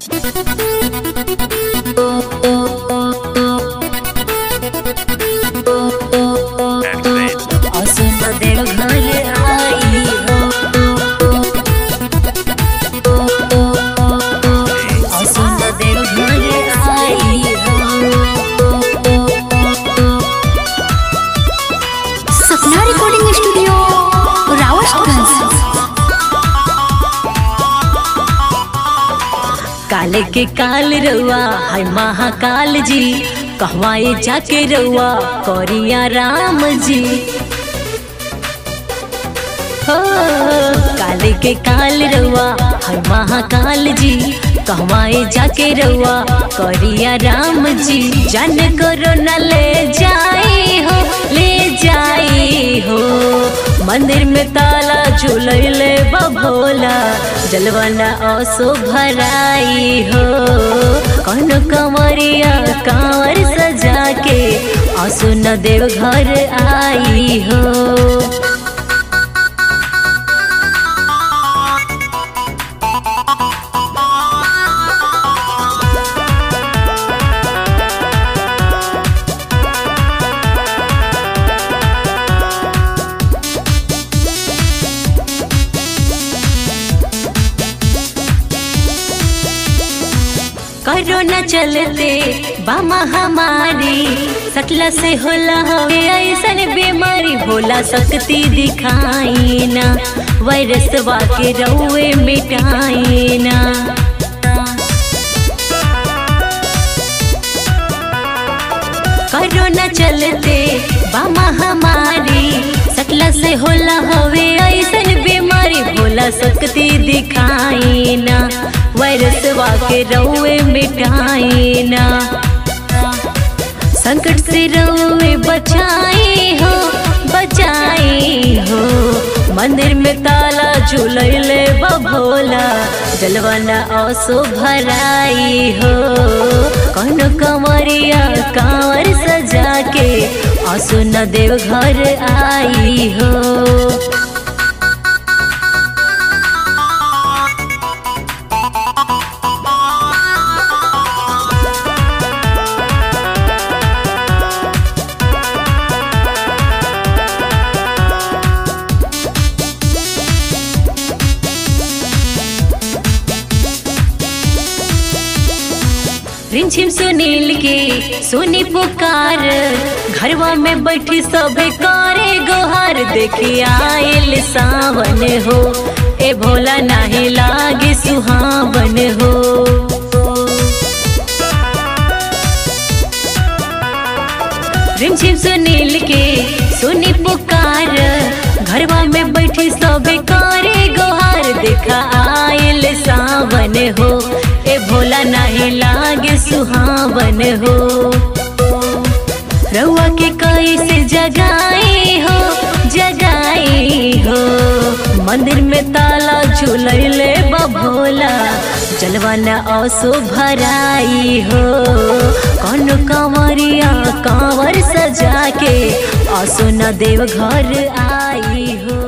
असुन देव घर आई हो असुन देव घर आई हो सपना रिकॉर्डिंग स्टूडियो रावतगंज काले के काल रउआ है महाकाल जी कहवाए जाके रउआ करिया राम जी हो काले के काल रउआ है महाकाल जी कहवाए जाके रउआ करिया राम जी जन करो न ले जाई हो ले जाई हो मंदिर में ताला झूलैले बभोला जलवाना असो भराई हो कौन कंवरिया कांवर सजा के असो न देव घर आई हो कोरोना चलते बा महामारी सकला से होला हवे ऐसन बीमारी भोला शक्ति दिखाई ना वायरस के रउए मिटाई ना कोरोना चलते बा महामारी सकला से होला हवे ऐसन बीमारी भोला शक्ति दिखाई ना वायरस के रउए मिटाई ना संकट से रउए बचाई हो बचाई हो मंदिर में ताला झूलैले बभोला जलवाना असो भराई हो कौन कंवरिया कांवर सजा के असो न देव घर आई हो रिमझिम सुनील के सुनी पुकार घरवा में बैठी सबे करे गोहार देखी आयल सावन हो ए भोला नाही लागे सुहावन हो रिमझिम सुनील के सुनी पुकार घरवा में बैठी सबे करे गोहार देखा आयल सावन हो ए भोला नाही लागे सुहावन हो रउआ के कैसे जगाई हो जगाई हो मंदिर में ताला झूलैले बभोला जलवाना असो भराई हो कौन कंवरिया कांवर सजा के असो न देव घर आई हो